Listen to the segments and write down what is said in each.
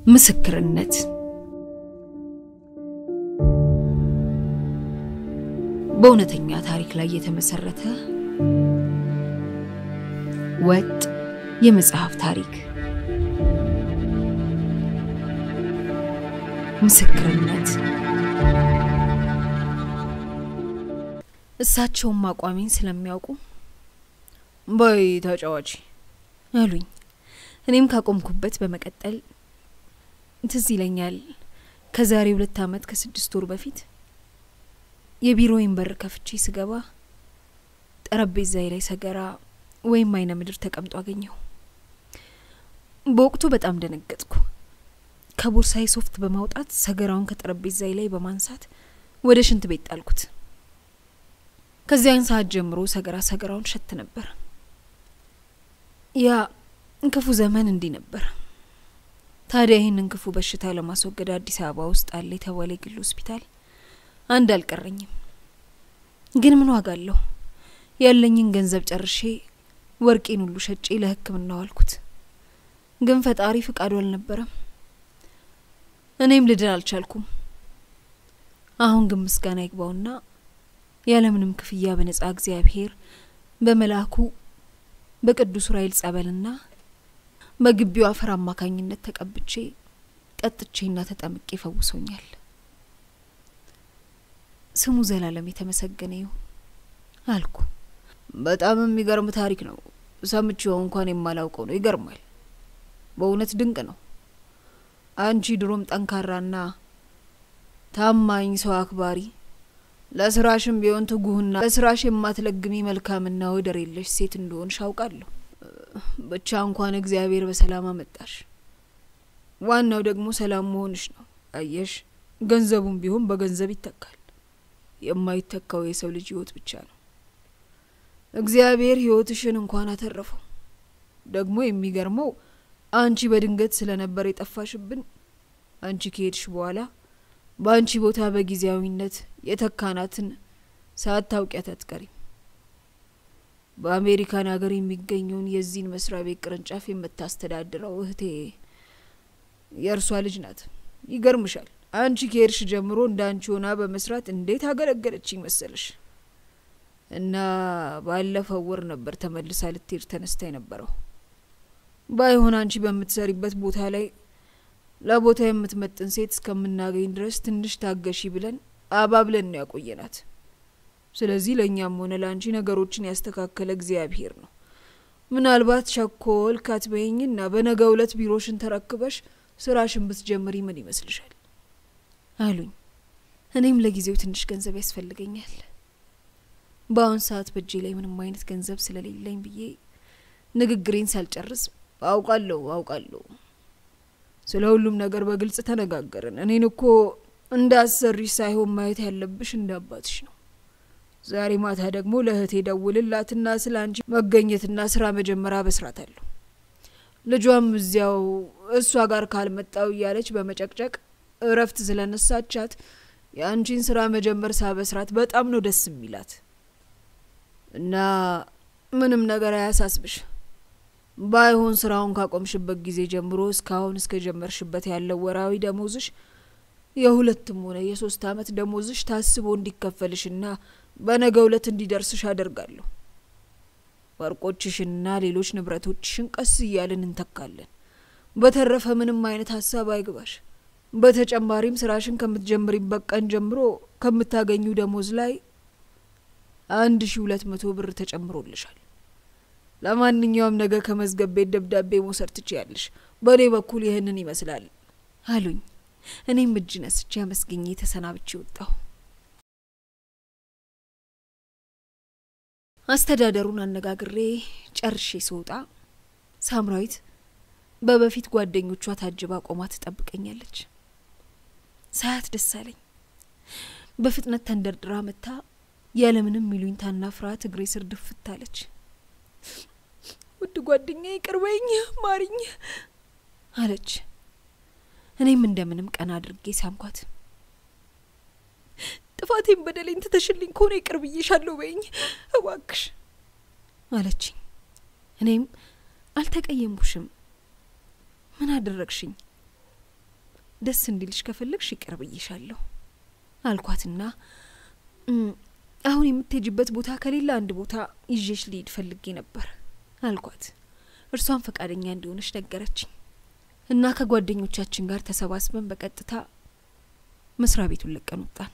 ምስክርነት በእውነተኛ ታሪክ ላይ የተመሰረተ ወጥ የመጽሐፍ ታሪክ ምስክርነት እሳቸውም አቋሜን ስለሚያውቁ በይ ተጫዋች አሉኝ። እኔም ካቆምኩበት በመቀጠል ትዝ ይለኛል ከዛሬ ሁለት ዓመት ከስድስት ወር በፊት የቢሮዬን በር ከፍቼ ስገባ ጠረጴዛዬ ላይ ሰገራ ወይም አይነ ምድር ተቀምጦ አገኘሁ። በወቅቱ በጣም ደነገጥኩ። ከቦርሳዬ ሶፍት በማውጣት ሰገራውን ከጠረጴዛዬ ላይ በማንሳት ወደ ሽንት ቤት ጣልኩት። ከዚያን ሰዓት ጀምሮ ሰገራ ሰገራውን ሸት ነበር። ያ ክፉ ዘመን እንዲህ ነበር። ታዲያ ይህንን ክፉ በሽታ ለማስወገድ አዲስ አበባ ውስጥ አለ የተባለ የግል ሆስፒታል አንድ አልቀረኝም። ግን ምን ዋጋ አለው? ያለኝን ገንዘብ ጨርሼ ወርቄን ሁሉ ሸጬ ለሕክምና ዋልኩት። ግን ፈጣሪ ፍቃዱ አልነበረም። እኔም ልድን አልቻልኩም። አሁን ግን ምስጋና ይግባውና ያለምንም ክፍያ በነጻ እግዚአብሔር በመልአኩ በቅዱስ ዑራኤል ጸበልና በግቢው አፈር አማካኝነት ተቀብቼ ጠጥቼና ተጠምቄ ፈውሶኛል። ስሙ ዘላለም የተመሰገነ ይሁን አልኩ። በጣም የሚገርም ታሪክ ነው። ሰምቼው እንኳን የማላውቀው ነው። ይገርማል። በእውነት ድንቅ ነው። አንቺ ድሮም ጠንካራና ታማኝ ሰው አክባሪ፣ ለስራሽም ቢሆን ትጉህና ለስራሽ የማትለግሚ መልካምና ወደር የለሽ ሴት እንደሆንሽ አውቃለሁ። ብቻ እንኳን እግዚአብሔር በሰላም አመጣሽ። ዋናው ደግሞ ሰላም መሆንሽ ነው። አየሽ፣ ገንዘቡም ቢሆን በገንዘብ ይተካል። የማይተካው የሰው ልጅ ህይወት ብቻ ነው። እግዚአብሔር ህይወትሽን እንኳን አተረፈው። ደግሞ የሚገርመው አንቺ በድንገት ስለነበር የጠፋሽብን፣ አንቺ ከሄድሽ በኋላ በአንቺ ቦታ በጊዜያዊነት የተካናትን ሳታውቂያት አትቀሪም። በአሜሪካን ሀገር የሚገኘውን የዚህን መስሪያ ቤት ቅርንጫፍ የምታስተዳድረው እህቴ የእርሷ ልጅ ናት። ይገርምሻል አንቺ ከሄድሽ ጀምሮ እንደ አንቺ ሆና በመስራት እንዴት አገለገለችኝ መሰለሽ። እና ባለፈው ወር ነበር ተመልሳ ልትሄድ ተነስታ የነበረው። ባይሆን አንቺ በምትሰሪበት ቦታ ላይ ለቦታ የምትመጥን ሴት እስከምናገኝ ድረስ ትንሽ ታገሺ ብለን አባብለን ነው ያቆየናት። ስለዚህ ለእኛም ሆነ ለአንቺ ነገሮችን ያስተካከለ እግዚአብሔር ነው። ምናልባት ቸኮል ካትበይኝና በነገ ዕለት ቢሮሽን ተረክበሽ ስራሽን ብትጀምሪ ምን ይመስልሻል? አሉኝ። እኔም ለጊዜው ትንሽ ገንዘብ ያስፈልገኛል። በአሁን ሰዓት በእጄ ላይ ምንም አይነት ገንዘብ ስለሌለኝ ብዬ ንግግሬን ሳልጨርስ አውቃለሁ አውቃለሁ፣ ስለ ሁሉም ነገር በግልጽ ተነጋገርን። እኔን እኮ እንደ አሰሪሽ ሳይሆን ማየት ያለብሽ እንደ አባትሽ ነው። ዛሬ ማታ ደግሞ ለእህቴ ደውልላትና ስለ አንቺ መገኘትና ስራ መጀመሪያ በስራታለሁ። ልጇም እዚያው እሷ ጋር ካልመጣው እያለች በመጨቅጨቅ እረፍት ስለነሳቻት የአንቺን ስራ መጀመር ሳበስራት በጣም ነው ደስ የሚላት እና ምንም ነገር አያሳስብሽ። ባይሆን ስራውን ካቆምሽበት ጊዜ ጀምሮ እስካሁን እስከ ጀመርሽበት ያለው ወራዊ ደሞዝሽ የሁለትም ሆነ የሶስት አመት ደሞዝሽ ታስቦ እንዲከፈልሽና በነገ ዕለት እንዲደርስሽ አደርጋለሁ። ወርቆችሽንና ሌሎች ንብረቶችሽን ቀስ እያልን እንተካለን። በተረፈ ምንም አይነት ሀሳብ አይግባሽ። በተጨማሪም ስራሽን ከምትጀምሪበት ቀን ጀምሮ ከምታገኙ ደሞዝ ላይ አንድ ሺ ሁለት መቶ ብር ተጨምሮልሻል። ለማንኛውም ነገ ከመዝገብ ቤት ደብዳቤ መውሰድ ትችያለሽ። በእኔ በኩል ይህንን ይመስላል አሉኝ። እኔም እጅ ነስቼ አመስግኜ ተሰናብቼ ወጣሁ። አስተዳደሩን አነጋግሬ ጨርሼ ስወጣ ሳምራዊት በበፊት ጓደኞቿ ታጅባ ቆማ ትጠብቀኛለች። ሳያት ደስ አለኝ። በፍጥነት ተንደርድራ መታ ያለምንም ይሉኝታና ፍርሃት እግሬ ስር ድፍት አለች። ውድ ጓደኛ ይቅርበኝ፣ ማሪኝ አለች። እኔም እንደምንም ቀና አድርጌ ሳምኳት። ጥፋቴን በደሌን ትተሽልኝ ከሆነ ይቅር ብዬሻለሁ በይኝ እባክሽ አለችኝ። እኔም አልተቀየምኩሽም፣ ምን አደረግሽኝ? ደስ እንዲልሽ ከፈለግሽ ይቅር ብዬሻለሁ አልኳትና አሁን የምትሄጅበት ቦታ ከሌላ አንድ ቦታ ይዤሽ ልሂድ ፈልጌ ነበር አልኳት። እርሷን ፈቃደኛ እንደሆነች ነገረችኝ እና ከጓደኞቻችን ጋር ተሰባስበን በቀጥታ መስሪያ ቤቱን ለቀን ወጣን።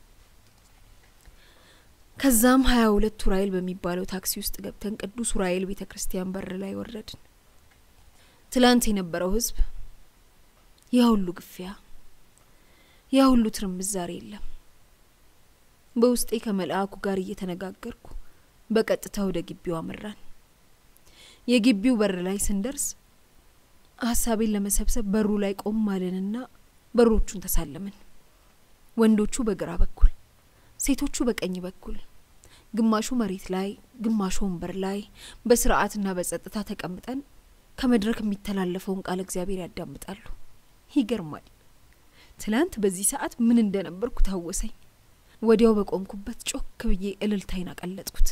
ከዛም ሀያ ሁለት ኡራኤል በሚባለው ታክሲ ውስጥ ገብተን ቅዱስ ኡራኤል ቤተ ክርስቲያን በር ላይ ወረድን። ትላንት የነበረው ህዝብ፣ ያ ሁሉ ግፊያ፣ ያ ሁሉ ትርምስ ዛሬ የለም። በውስጤ ከመልአኩ ጋር እየተነጋገርኩ በቀጥታ ወደ ግቢው አመራን። የግቢው በር ላይ ስንደርስ ሀሳቤን ለመሰብሰብ በሩ ላይ ቆም አልንና በሮቹን ተሳለምን። ወንዶቹ በግራ በኩል ሴቶቹ በቀኝ በኩል ግማሹ መሬት ላይ ግማሹ ወንበር ላይ በስርዓትና በጸጥታ ተቀምጠን ከመድረክ የሚተላለፈውን ቃል እግዚአብሔር ያዳምጣሉ። ይገርማል። ትላንት በዚህ ሰዓት ምን እንደነበርኩ ታወሰኝ። ወዲያው በቆምኩበት ጮክ ብዬ እልልታይን አቀለጥኩት።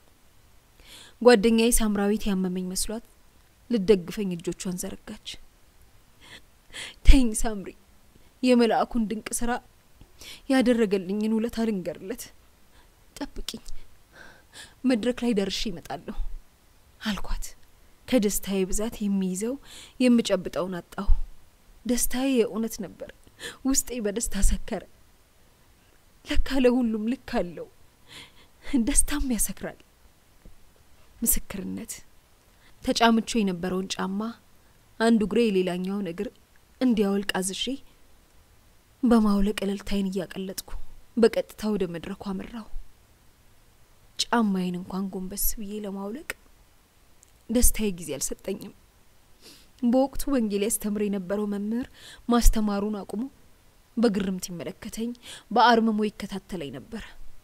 ጓደኛዬ ሳምራዊት ያመመኝ መስሏት ልደግፈኝ እጆቿን ዘረጋች። ተይኝ ሳምሪ፣ የመልአኩን ድንቅ ስራ ያደረገልኝን ውለታ ልንገርለት። ጠብቂኝ፣ መድረክ ላይ ደርሼ ይመጣለሁ አልኳት። ከደስታዬ ብዛት የሚይዘው የምጨብጠውን አጣሁ። ደስታዬ የእውነት ነበር። ውስጤ በደስታ ሰከረ። ለካ ለሁሉም ልክ አለው፣ ደስታም ያሰክራል። ምስክርነት ተጫምቾ የነበረውን ጫማ አንዱ እግሬ የሌላኛውን እግር እንዲያወልቅ አዝዤ በማውለቅ እልልታይን እያቀለጥኩ በቀጥታ ወደ መድረኩ አመራው። ጫማዬን እንኳን ጎንበስ ብዬ ለማውለቅ ደስታዬ ጊዜ አልሰጠኝም። በወቅቱ ወንጌል ያስተምር የነበረው መምህር ማስተማሩን አቁሞ በግርምት ይመለከተኝ፣ በአርምሞ ይከታተለኝ ነበር።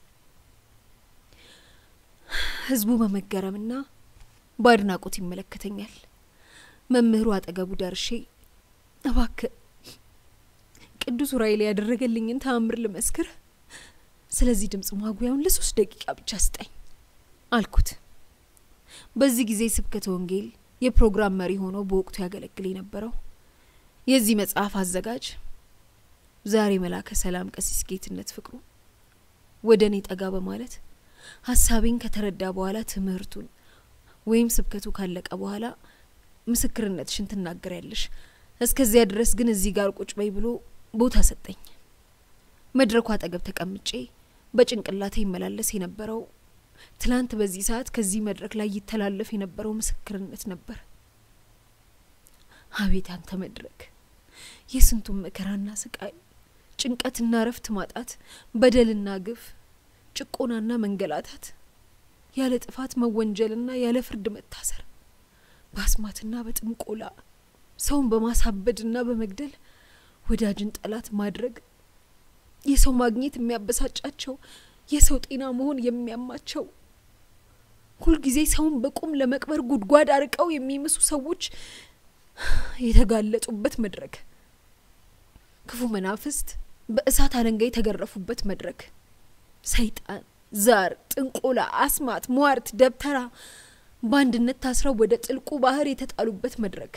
ህዝቡ በመገረምና በአድናቆት ይመለከተኛል። መምህሩ አጠገቡ ደርሼ እባክህ ቅዱስ ኡራኤል ያደረገልኝን ተአምር ልመስክር፣ ስለዚህ ድምጽ ማጉያውን ለሶስት ደቂቃ ብቻ ስጠኝ አልኩት። በዚህ ጊዜ ስብከተ ወንጌል የፕሮግራም መሪ ሆኖ በወቅቱ ያገለግል የነበረው የዚህ መጽሐፍ አዘጋጅ ዛሬ መላከ ሰላም ቀሲስ ጌትነት ፍቅሩ ወደ እኔ ጠጋ በማለት ሀሳቤን ከተረዳ በኋላ ትምህርቱን ወይም ስብከቱ ካለቀ በኋላ ምስክርነትሽን ትናገሪያለሽ፣ እስከዚያ ድረስ ግን እዚህ ጋር ቁጭ በይ ብሎ ቦታ ሰጠኝ። መድረኩ አጠገብ ተቀምጬ በጭንቅላቴ ይመላለስ የነበረው ትላንት በዚህ ሰዓት ከዚህ መድረክ ላይ ይተላለፍ የነበረው ምስክርነት ነበር። አቤት አንተ መድረክ! የስንቱን መከራና ስቃይ፣ ጭንቀትና እረፍት ማጣት፣ በደልና ግፍ፣ ጭቆናና መንገላታት፣ ያለ ጥፋት መወንጀልና ያለ ፍርድ መታሰር፣ በአስማትና በጥንቆላ ሰውን በማሳበድና በመግደል ወዳጅን ጠላት ማድረግ፣ የሰው ማግኘት የሚያበሳጫቸው የሰው ጤና መሆን የሚያማቸው ሁልጊዜ ሰውን በቁም ለመቅበር ጉድጓድ አርቀው የሚምሱ ሰዎች የተጋለጡበት መድረክ፣ ክፉ መናፍስት በእሳት አለንጋ የተገረፉበት መድረክ፣ ሰይጣን፣ ዛር፣ ጥንቆላ፣ አስማት፣ ሟርት፣ ደብተራ በአንድነት ታስረው ወደ ጥልቁ ባህር የተጣሉበት መድረክ፣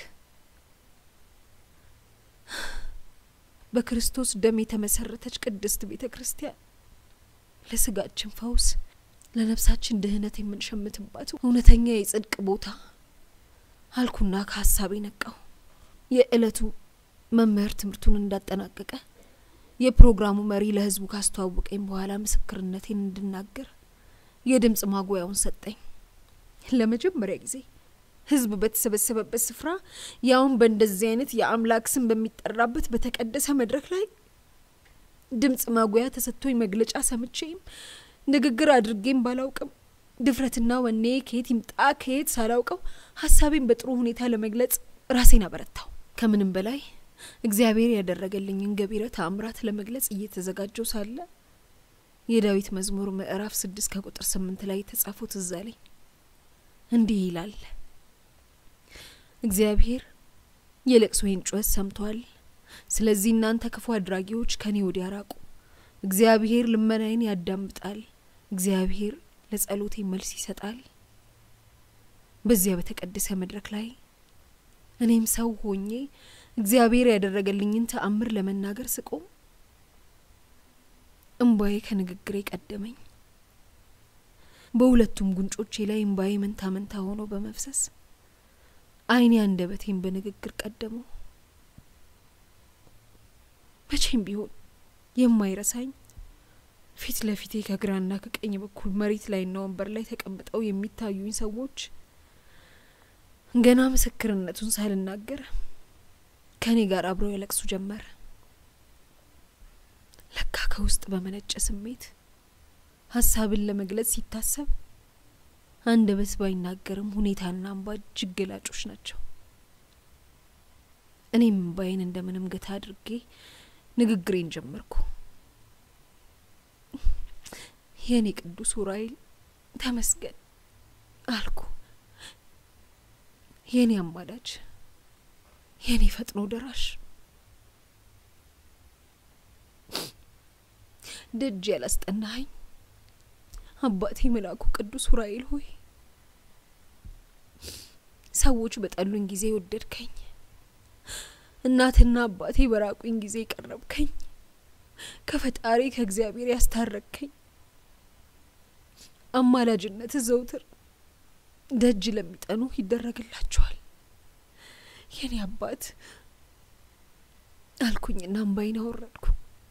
በክርስቶስ ደም የተመሰረተች ቅድስት ቤተ ክርስቲያን ለስጋችን ፈውስ ለነፍሳችን ድህነት የምንሸምትባት እውነተኛ የጽድቅ ቦታ አልኩና ከሀሳቤ ነቃው። የእለቱ መምህር ትምህርቱን እንዳጠናቀቀ የፕሮግራሙ መሪ ለህዝቡ ካስተዋወቀኝ በኋላ ምስክርነቴን እንድናገር የድምጽ ማጉያውን ሰጠኝ። ለመጀመሪያ ጊዜ ህዝብ በተሰበሰበበት ስፍራ ያውን በእንደዚህ አይነት የአምላክ ስም በሚጠራበት በተቀደሰ መድረክ ላይ ድምጽ ማጉያ ተሰጥቶኝ መግለጫ ሰምቼም ንግግር አድርጌም ባላውቅም ድፍረትና ወኔ ከየት ይምጣ ከየት ሳላውቀው ሀሳቤን በጥሩ ሁኔታ ለመግለጽ ራሴን አበረታው። ከምንም በላይ እግዚአብሔር ያደረገልኝን ገቢረ ተአምራት ለመግለጽ እየተዘጋጀው ሳለ የዳዊት መዝሙር ምዕራፍ ስድስት ከቁጥር ስምንት ላይ የተጻፈው ትዝ አለኝ። እንዲህ ይላል፣ እግዚአብሔር የለቅሶዬን ጩኸት ሰምቷል። ስለዚህ እናንተ ክፉ አድራጊዎች ከኔ ወዲያ ራቁ። እግዚአብሔር ልመናዬን ያዳምጣል። እግዚአብሔር ለጸሎቴ መልስ ይሰጣል። በዚያ በተቀደሰ መድረክ ላይ እኔም ሰው ሆኜ እግዚአብሔር ያደረገልኝን ተአምር ለመናገር ስቆም እምባዬ ከንግግሬ ቀደመኝ። በሁለቱም ጉንጮቼ ላይ እምባዬ መንታ መንታ ሆኖ በመፍሰስ ዓይኔ አንደበቴን በንግግር ቀደመው። መቼም ቢሆን የማይረሳኝ ፊት ለፊቴ ከግራና ከቀኝ በኩል መሬት ላይና ወንበር ላይ ተቀምጠው የሚታዩኝ ሰዎች ገና ምስክርነቱን ሳልናገር ከእኔ ጋር አብረው ያለቅሱ ጀመር። ለካ ከውስጥ በመነጨ ስሜት ሀሳብን ለመግለጽ ሲታሰብ አንደበት ባይናገርም ሁኔታና እንባ እጅግ ገላጮች ናቸው። እኔም እምባዬን እንደምንም ገታ አድርጌ ንግግሬን ጀመርኩ። የእኔ ቅዱስ ኡራኤል ተመስገን አልኩ። የእኔ አማላጅ፣ የእኔ ፈጥኖ ደራሽ፣ ደጅ ያላስጠናኸኝ አባቴ መልአኩ ቅዱስ ኡራኤል ሆይ ሰዎች በጠሉኝ ጊዜ ወደድከኝ፣ እናትና አባቴ በራቁኝ ጊዜ ቀረብከኝ፣ ከፈጣሪ ከእግዚአብሔር ያስታረቅከኝ አማላጅነት ዘውትር ደጅ ለሚጠኑ ይደረግላቸዋል። የኔ አባት አልኩኝና እምባዬን አወረድኩ።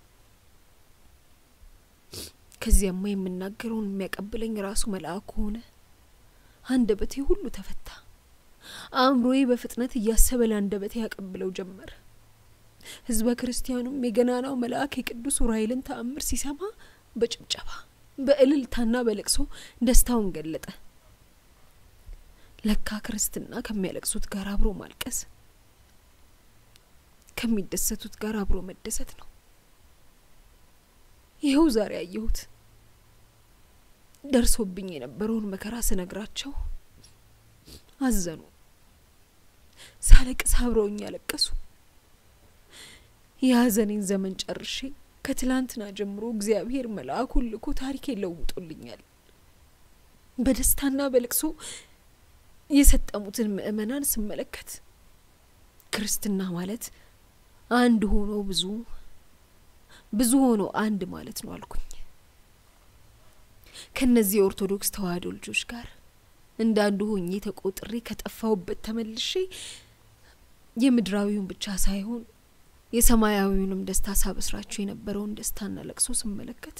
ከዚያማ የምናገረውን የሚያቀብለኝ ራሱ መልአኩ ሆነ። አንደበቴ ሁሉ ተፈታ። አእምሮዬ በፍጥነት እያሰበ ለአንደበቴ ያቀብለው ጀመር። ሕዝበ ክርስቲያኑም የገናናው መልአክ የቅዱስ ኡራኤልን ተአምር ሲሰማ በጭብጨባ በእልልታና በለቅሶ ደስታውን ገለጠ። ለካ ክርስትና ከሚያለቅሱት ጋር አብሮ ማልቀስ፣ ከሚደሰቱት ጋር አብሮ መደሰት ነው። ይኸው ዛሬ አየሁት። ደርሶብኝ የነበረውን መከራ ስነግራቸው አዘኑ። ሳለቅስ አብረውኝ ያለቀሱ። የሀዘኔን ዘመን ጨርሼ ከትላንትና ጀምሮ እግዚአብሔር መልአኩን ልኮ ታሪኬን ለውጦልኛል። በደስታና በልቅሶ የሰጠሙትን ምእመናን ስመለከት ክርስትና ማለት አንድ ሆኖ ብዙ ብዙ ሆኖ አንድ ማለት ነው አልኩኝ። ከነዚህ የኦርቶዶክስ ተዋህዶ ልጆች ጋር እንደ አንዱ ሆኜ ተቆጥሬ ከጠፋሁበት ተመልሼ የምድራዊውን ብቻ ሳይሆን የሰማያዊውንም ደስታ ሳበስራቸው የነበረውን ደስታና ለቅሶ ስመለከት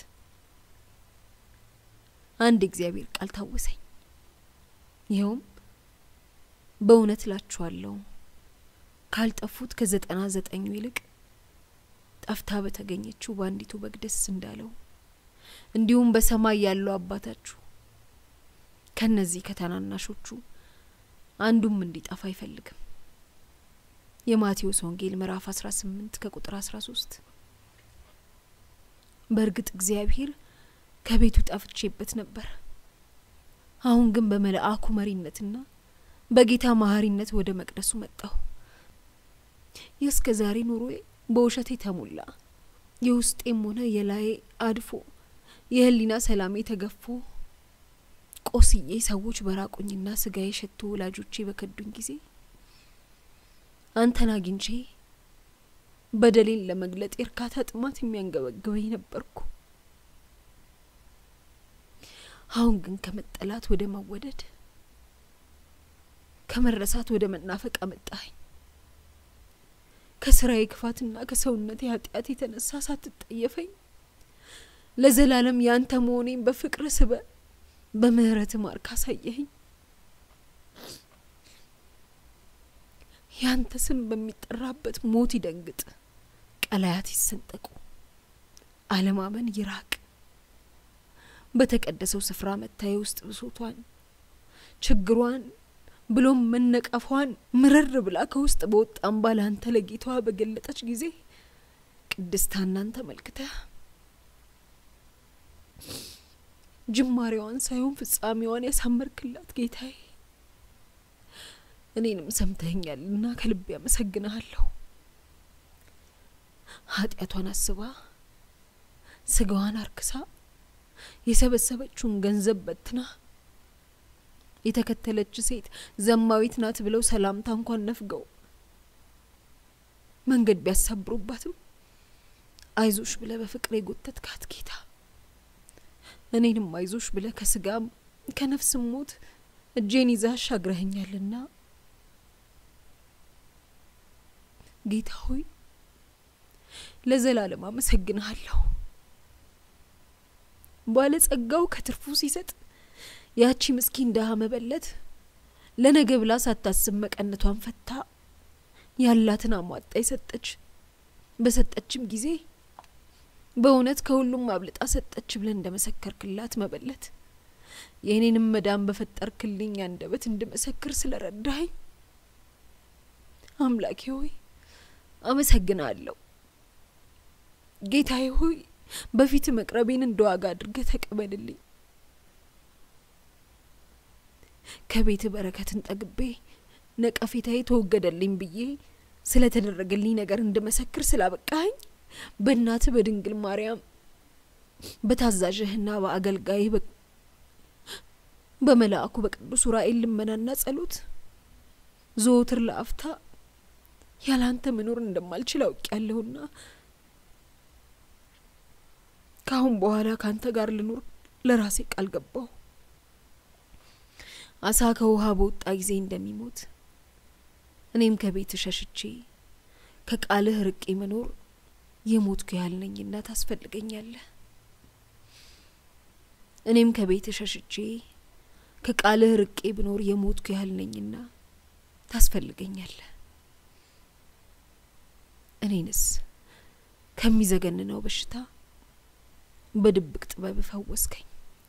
አንድ እግዚአብሔር ቃል ታወሰኝ። ይኸውም በእውነት እላችኋለሁ ካልጠፉት ከዘጠና ዘጠኙ ይልቅ ጠፍታ በተገኘችው በአንዲቱ በግ ደስ እንዳለው እንዲሁም በሰማይ ያለው አባታችሁ ከነዚህ ከታናናሾቹ አንዱም እንዲጠፋ አይፈልግም። የማቴዎስ ወንጌል ምዕራፍ 18 ከቁጥር 13። በእርግጥ እግዚአብሔር ከቤቱ ጠፍቼበት ነበር። አሁን ግን በመልአኩ መሪነትና በጌታ መሀሪነት ወደ መቅደሱ መጣሁ። የእስከ ዛሬ ኑሮዬ በውሸት የተሞላ የውስጤም ሆነ የላዬ አድፎ የህሊና ሰላሜ ተገፎ ቆስዬ ሰዎች በራቁኝና ስጋዬ ሸቶ ወላጆቼ በከዱኝ ጊዜ አንተን አግኝቼ በደሌን ለመግለጥ የእርካታ ጥማት የሚያንገበግበኝ ነበርኩ። አሁን ግን ከመጠላት ወደ መወደድ፣ ከመረሳት ወደ መናፈቅ አመጣኸኝ። ከስራዬ ክፋትና ከሰውነቴ ኃጢአት የተነሳ ሳትጠየፈኝ ለዘላለም ያንተ መሆኔን በፍቅር ስበ በምህረት ማርክ አሳየኸኝ። ያንተ ስም በሚጠራበት ሞት ይደንግጥ፣ ቀላያት ይሰንጠቁ፣ አለማመን ይራቅ። በተቀደሰው ስፍራ መታየ ውስጥ ብሶቷን፣ ችግሯን ብሎም መነቀፏን ምርር ብላ ከውስጥ በወጣ እምባ ለአንተ ለጌታዋ በገለጠች ጊዜ ቅድስት ሐናን ተመልክተህ ጅማሬዋን ሳይሆን ፍጻሜዋን ያሳመርክላት ጌታዬ እኔንም ሰምተኸኛልና ከልቤ አመሰግንሃለሁ። ኃጢአቷን አስባ ስጋዋን አርክሳ የሰበሰበችውን ገንዘብ በትና የተከተለች ሴት ዘማዊት ናት ብለው ሰላምታ እንኳን ነፍገው መንገድ ቢያሳብሩባትም አይዞሽ ብለ በፍቅር የጎተትካት ጌታ እኔንም አይዞሽ ብለ ከስጋም ከነፍስም ሞት እጄን ይዛ አሻግረኸኛልና ጌታ ሆይ ለዘላለም አመሰግንሃለሁ። ባለጸጋው ከትርፉ ሲሰጥ ያቺ ምስኪን ድሀ መበለት ለነገ ብላ ሳታስብ መቀነቷን ፈታ ያላትን አሟጣ የሰጠች በሰጠችም ጊዜ በእውነት ከሁሉም አብልጣ ሰጠች ብለን እንደ መሰከርክላት መበለት የእኔንም መዳን በፈጠርክልኝ አንደበት እንድመሰክር ስለረዳኸኝ አምላኬ ሆይ አመሰግናለሁ። ጌታዬ ሆይ በፊት መቅረቤን እንደ ዋጋ አድርገህ ተቀበልልኝ። ከቤት በረከትን ጠግቤ ነቀፌታዬ ተወገደልኝ ብዬ ስለተደረገልኝ ነገር እንድመሰክር ስላበቃኸኝ በእናትህ በድንግል ማርያም በታዛዥህና በአገልጋይህ በመልአኩ በቅዱስ ዑራኤል ልመናና ጸሎት ዘወትር ለአፍታ ያላንተ መኖር እንደማልችል አውቄያለሁና ከአሁን በኋላ ካንተ ጋር ልኖር ለራሴ ቃል ገባሁ። አሳ ከውሃ በወጣ ጊዜ እንደሚሞት እኔም ከቤት ሸሽቼ ከቃልህ ርቄ መኖር የሞትኩ ያህል ነኝና ታስፈልገኛለህ። እኔም ከቤት ሸሽቼ ከቃልህ ርቄ ብኖር የሞትኩ ያህል ነኝና ታስፈልገኛለህ። እኔንስ ከሚዘገንነው በሽታ በድብቅ ጥበብ ፈወስከኝ።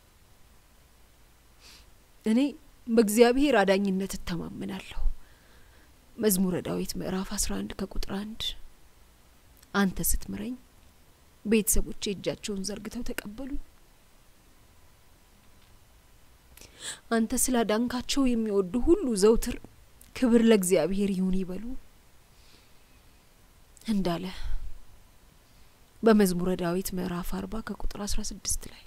እኔ በእግዚአብሔር አዳኝነት እተማመናለሁ። መዝሙረ ዳዊት ምዕራፍ አስራ አንድ ከቁጥር አንድ አንተ ስትምረኝ ቤተሰቦቼ እጃቸውን ዘርግተው ተቀበሉኝ። አንተ ስላዳንካቸው የሚወዱ ሁሉ ዘውትር ክብር ለእግዚአብሔር ይሁን ይበሉ እንዳለ በመዝሙረ ዳዊት ምዕራፍ አርባ ከቁጥር አስራ ስድስት ላይ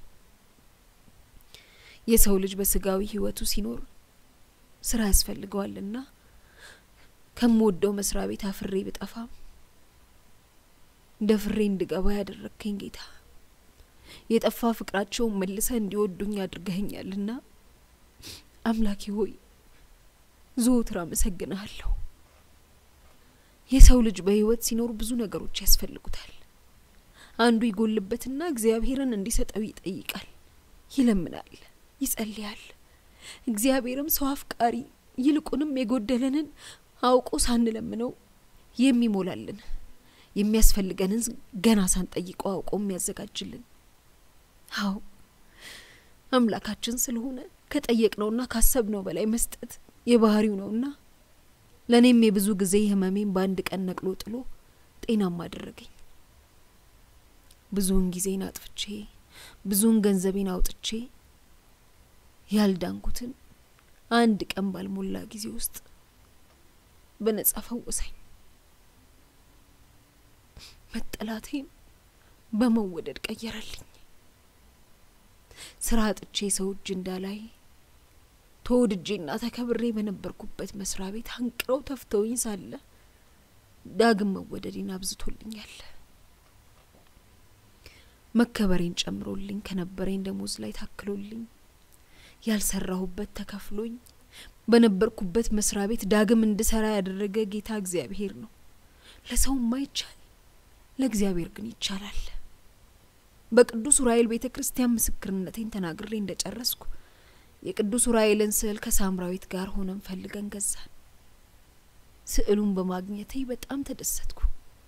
የሰው ልጅ በስጋዊ ሕይወቱ ሲኖር ስራ ያስፈልገዋልና ከምወደው መስሪያ ቤት አፍሬ ብጠፋም ደፍሬ እንድገባ ያደረግከኝ ጌታ የጠፋ ፍቅራቸውን መልሰ እንዲወዱኝ አድርገኸኛልና አምላኬ ሆይ ዘወትር አመሰግንሃለሁ። የሰው ልጅ በህይወት ሲኖር ብዙ ነገሮች ያስፈልጉታል። አንዱ ይጎልበትና እግዚአብሔርን እንዲሰጠው ይጠይቃል፣ ይለምናል፣ ይጸልያል። እግዚአብሔርም ሰው አፍቃሪ ይልቁንም የጎደለንን አውቆ ሳንለምነው የሚሞላልን የሚያስፈልገንን ገና ሳንጠይቀው አውቆ የሚያዘጋጅልን አዎ አምላካችን ስለሆነ ከጠየቅነውና ካሰብነው በላይ መስጠት የባህሪው ነውና ለእኔም የብዙ ጊዜ ህመሜን በአንድ ቀን ነቅሎ ጥሎ ጤናማ አደረገኝ። ብዙውን ጊዜን አጥፍቼ ብዙውን ገንዘቤን አውጥቼ ያልዳንኩትን አንድ ቀን ባልሞላ ጊዜ ውስጥ በነጻ ፈወሰኝ። መጠላቴን በመወደድ ቀየረልኝ። ስራ አጥቼ ሰው እጅ እንዳላይ ተወድጄና ተከብሬ በነበርኩበት መስሪያ ቤት አንቅረው ተፍተውኝ ሳለ ዳግም መወደዴን አብዝቶልኛል። መከበሬን ጨምሮልኝ ከነበረኝ ደሞዝ ላይ ታክሎልኝ ያልሰራሁበት ተከፍሎኝ በነበርኩበት መስሪያ ቤት ዳግም እንድሰራ ያደረገ ጌታ እግዚአብሔር ነው። ለሰው ማይቻል ለእግዚአብሔር ግን ይቻላል። በቅዱስ ዑራኤል ቤተ ክርስቲያን ምስክርነቴን ተናግሬ እንደጨረስኩ የቅዱስ ዑራኤልን ስዕል ከሳምራዊት ጋር ሆነን ፈልገን ገዛን። ስዕሉን በማግኘቴ በጣም ተደሰትኩ።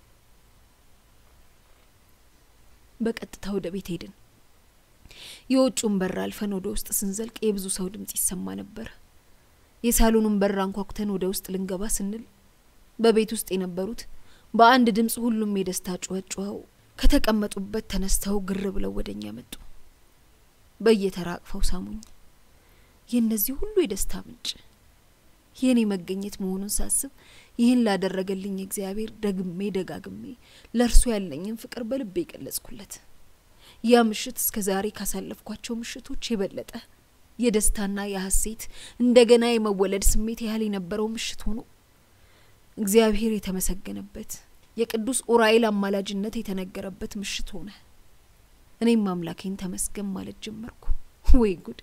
በቀጥታ ወደ ቤት ሄድን። የውጩን በር አልፈን ወደ ውስጥ ስንዘልቅ የብዙ ሰው ድምጽ ይሰማ ነበር። የሳሎኑን በር አንኳኩተን ወደ ውስጥ ልንገባ ስንል በቤት ውስጥ የነበሩት በአንድ ድምጽ ሁሉም የደስታ ጩኸት ጩኸው ከተቀመጡበት ተነስተው ግር ብለው ወደ እኛ መጡ። በየተራ አቅፈው ሳሙኝ። የእነዚህ ሁሉ የደስታ ምንጭ የእኔ መገኘት መሆኑን ሳስብ ይህን ላደረገልኝ እግዚአብሔር ደግሜ ደጋግሜ ለእርሱ ያለኝን ፍቅር በልቤ የገለጽኩለት። ያ ምሽት እስከ ዛሬ ካሳለፍኳቸው ምሽቶች የበለጠ የደስታና የሐሴት እንደገና የመወለድ ስሜት ያህል የነበረው ምሽት ሆኖ እግዚአብሔር የተመሰገነበት የቅዱስ ኡራኤል አማላጅነት የተነገረበት ምሽት ሆነ። እኔም አምላኬን ተመስገን ማለት ጀመርኩ። ወይ ጉድ!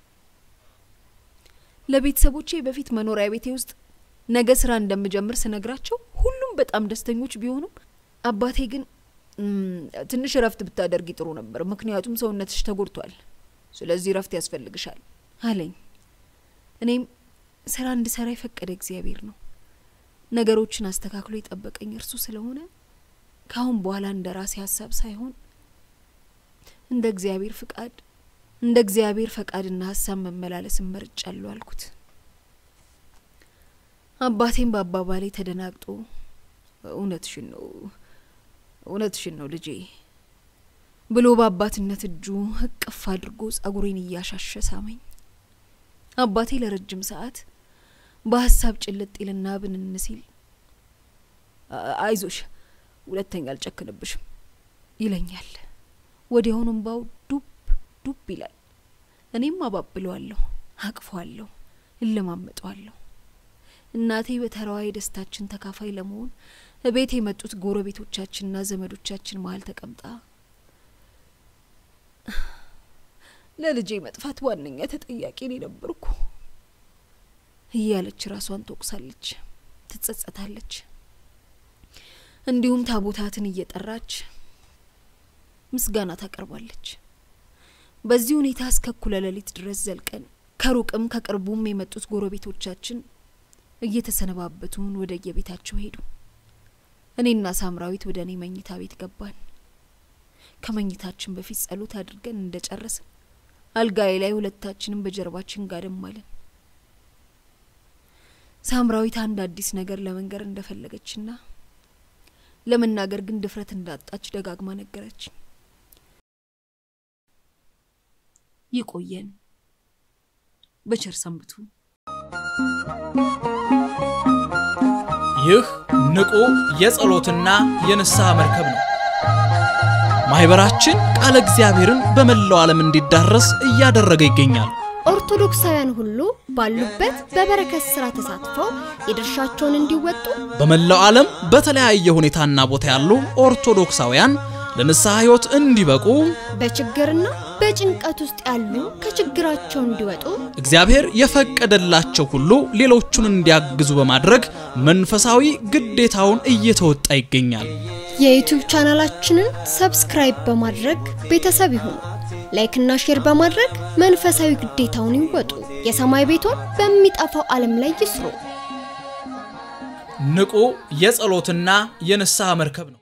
ለቤተሰቦቼ በፊት መኖሪያ ቤቴ ውስጥ ነገ ስራ እንደምጀምር ስነግራቸው ሁሉም በጣም ደስተኞች ቢሆኑም አባቴ ግን ትንሽ እረፍት ብታደርጊ ጥሩ ነበር፣ ምክንያቱም ሰውነትሽ ተጎድቷል። ስለዚህ እረፍት ያስፈልግሻል አለኝ። እኔም ስራ እንድሰራ የፈቀደ እግዚአብሔር ነው። ነገሮችን አስተካክሎ የጠበቀኝ እርሱ ስለሆነ ከአሁን በኋላ እንደ ራሴ ሀሳብ ሳይሆን እንደ እግዚአብሔር ፍቃድ እንደ እግዚአብሔር ፈቃድና ሀሳብ መመላለስ መርጫለሁ አልኩት። አባቴም በአባባሌ ተደናግጦ እውነትሽን ነው እውነትሽን ነው ልጄ ብሎ በአባትነት እጁ እቅፍ አድርጎ ጸጉሬን እያሻሸ ሳመኝ። አባቴ ለረጅም ሰዓት በሀሳብ ጭልጥ ይልና ብንን ሲል አይዞሽ፣ ሁለተኛ አልጨክንብሽም ይለኛል። ወዲያውኑም ባው ዱብ ዱብ ይላል። እኔም አባብለዋለሁ፣ አቅፈዋለሁ፣ እለማመጠዋለሁ። እናቴ በተራዋ የደስታችን ተካፋይ ለመሆን እቤት የመጡት ጎረቤቶቻችንና ዘመዶቻችን መሀል ተቀምጣ ለልጄ መጥፋት ዋነኛ ተጠያቂ እኔ ነበርኩ እያለች ራሷን ትወቅሳለች፣ ትጸጸታለች። እንዲሁም ታቦታትን እየጠራች ምስጋና ታቀርባለች። በዚህ ሁኔታ እስከ እኩለ ሌሊት ድረስ ዘልቀን ከሩቅም ከቅርቡም የመጡት ጎረቤቶቻችን እየተሰነባበቱን ወደ የቤታቸው ሄዱ። እኔና ሳምራዊት ወደ እኔ መኝታ ቤት ገባን። ከመኝታችን በፊት ጸሎት አድርገን እንደ ጨረስን አልጋዬ ላይ ሁለታችንም በጀርባችን ጋደም አለን። ሳምራዊት አንድ አዲስ ነገር ለመንገር እንደፈለገችና ለመናገር ግን ድፍረት እንዳጣች ደጋግማ ነገረች። ይቆየን። በቸር ሰንብቱ። ይህ ንቁ የጸሎትና የንስሐ መርከብ ነው። ማህበራችን ቃለ እግዚአብሔርን በመላው ዓለም እንዲዳረስ እያደረገ ይገኛል። ኦርቶዶክሳውያን ሁሉ ባሉበት በበረከት ስራ ተሳትፈው የድርሻቸውን እንዲወጡ በመላው ዓለም በተለያየ ሁኔታና ቦታ ያሉ ኦርቶዶክሳውያን ለንስሐ ሕይወት እንዲበቁ በችግርና በጭንቀት ውስጥ ያሉ ከችግራቸው እንዲወጡ እግዚአብሔር የፈቀደላቸው ሁሉ ሌሎቹን እንዲያግዙ በማድረግ መንፈሳዊ ግዴታውን እየተወጣ ይገኛል። የዩቲዩብ ቻናላችንን ሰብስክራይብ በማድረግ ቤተሰብ ይሁኑ። ላይክና ሼር በማድረግ መንፈሳዊ ግዴታውን ይወጡ። የሰማይ ቤቶን በሚጠፋው ዓለም ላይ ይስሩ። ንቁ የጸሎትና የንስሐ መርከብ ነው።